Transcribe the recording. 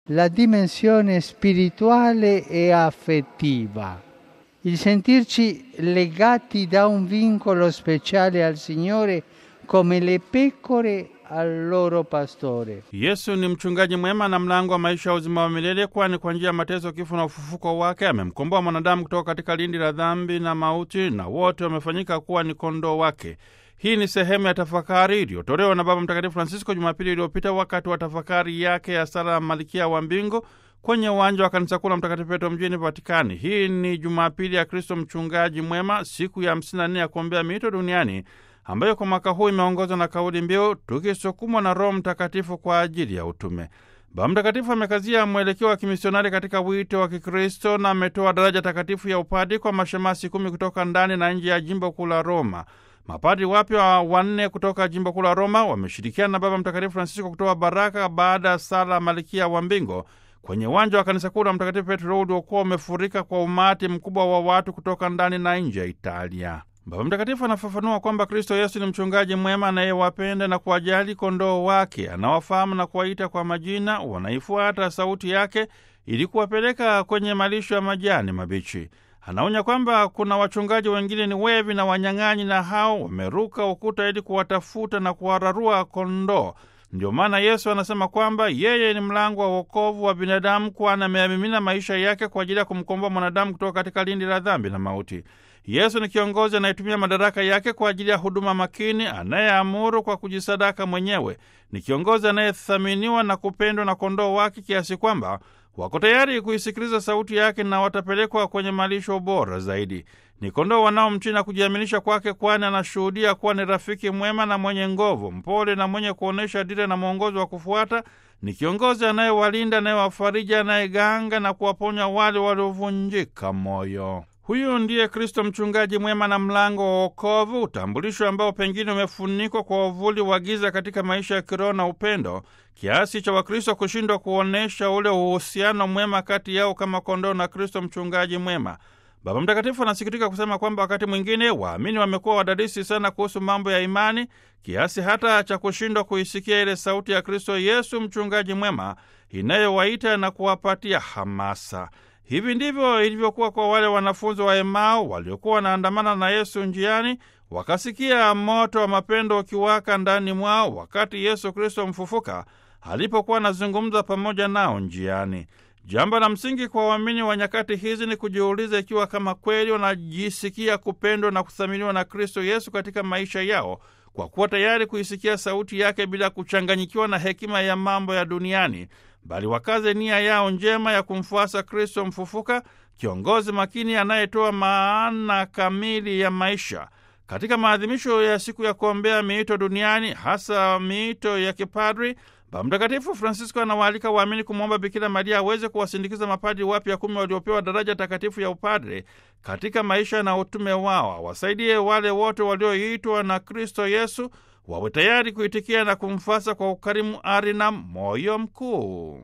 la dimensione spirituale e affettiva. Il sentirci legati da un vincolo speciale al Signore come le pecore al loro pastore. Yesu ni mchungaji mwema na mlango wa maisha ya uzima wa milele, kwani kwa njia ya mateso, kifo na ufufuko wake amemkomboa mwanadamu kutoka katika lindi la dhambi na mauti, na wote wamefanyika kuwa ni kondoo wake. Hii ni sehemu ya tafakari iliyotolewa na Baba Mtakatifu Francisco Jumapili iliyopita wakati wa tafakari yake ya sala ya Malkia wa Mbingu kwenye uwanja wa kanisa kuu la Mtakatifu Petro mjini Vatikani. Hii ni Jumapili ya Kristo mchungaji mwema, siku ya 54 ya kuombea miito duniani ambayo kwa mwaka huu imeongozwa na kauli mbiu tukisukumwa na Roho Mtakatifu kwa ajili ya utume. Baba Mtakatifu amekazia mwelekeo wa kimisionari katika wito wa Kikristo na ametoa daraja takatifu ya upadi kwa mashemasi kumi kutoka ndani na nje ya jimbo kuu la Roma. Mapadi wapya wanne kutoka jimbo kuu la Roma wameshirikiana na Baba Mtakatifu Francisco kutoa baraka baada ya sala Malkia wa Mbingu kwenye uwanja wa kanisa kuu la Mtakatifu Petro uliokuwa umefurika kwa umati mkubwa wa watu kutoka ndani na nje ya Italia. Baba Mtakatifu anafafanua kwamba Kristo Yesu ni mchungaji mwema anayewapenda na kuwajali kondoo wake, anawafahamu na kuwaita kwa majina, wanaifuata sauti yake ili kuwapeleka kwenye malisho ya majani mabichi. Anaonya kwamba kuna wachungaji wengine ni wevi na wanyang'anyi, na hao wameruka ukuta ili kuwatafuta na kuwararua kondoo. Ndio maana Yesu anasema kwamba yeye ni mlango wa wokovu wa binadamu, kwani ameyamimina maisha yake kwa ajili ya kumkomboa mwanadamu kutoka katika lindi la dhambi na mauti. Yesu ni kiongozi anayetumia madaraka yake kwa ajili ya huduma makini, anayeamuru kwa kujisadaka mwenyewe. Ni kiongozi anayethaminiwa na kupendwa na kondoo wake kiasi kwamba wako tayari kuisikiliza sauti yake na watapelekwa kwenye malisho bora zaidi. Ni kondoo wanaomtii na kujiaminisha kwake, kwani anashuhudia kuwa ni rafiki mwema na mwenye nguvu, mpole na mwenye kuonyesha dira na mwongozo wa kufuata. Ni kiongozi anayewalinda, anayewafariji, anayeganga na kuwaponya wale waliovunjika moyo. Huyu ndiye Kristo mchungaji mwema na mlango wa wokovu, utambulisho ambao pengine umefunikwa kwa uvuli wa giza katika maisha ya kiroho na upendo, kiasi cha Wakristo kushindwa kuonyesha ule uhusiano mwema kati yao kama kondoo na Kristo mchungaji mwema. Baba Mtakatifu anasikitika kusema kwamba wakati mwingine waamini wamekuwa wadadisi sana kuhusu mambo ya imani kiasi hata cha kushindwa kuisikia ile sauti ya Kristo Yesu mchungaji mwema inayowaita na kuwapatia hamasa. Hivi ndivyo ilivyokuwa kwa wale wanafunzi wa Emau waliokuwa wanaandamana na Yesu njiani, wakasikia moto wa mapendo ukiwaka ndani mwao wakati Yesu Kristo mfufuka alipokuwa anazungumza pamoja nao njiani. Jambo la msingi kwa waamini wa nyakati hizi ni kujiuliza ikiwa kama kweli wanajisikia kupendwa na kuthaminiwa na Kristo Yesu katika maisha yao, kwa kuwa tayari kuisikia sauti yake bila kuchanganyikiwa na hekima ya mambo ya duniani, bali wakaze nia yao njema ya kumfuasa Kristo mfufuka, kiongozi makini anayetoa maana kamili ya maisha. Katika maadhimisho ya siku ya kuombea miito duniani, hasa miito ya kipadri, Baba Mtakatifu Francisco anawaalika waamini kumwomba Bikira Maria aweze kuwasindikiza mapadi wapya kumi waliopewa daraja takatifu ya upadre katika maisha na utume wao, awasaidie wale wote walioitwa na Kristo Yesu wawe tayari kuitikia na kumfasa kwa ukarimu, ari na moyo mkuu.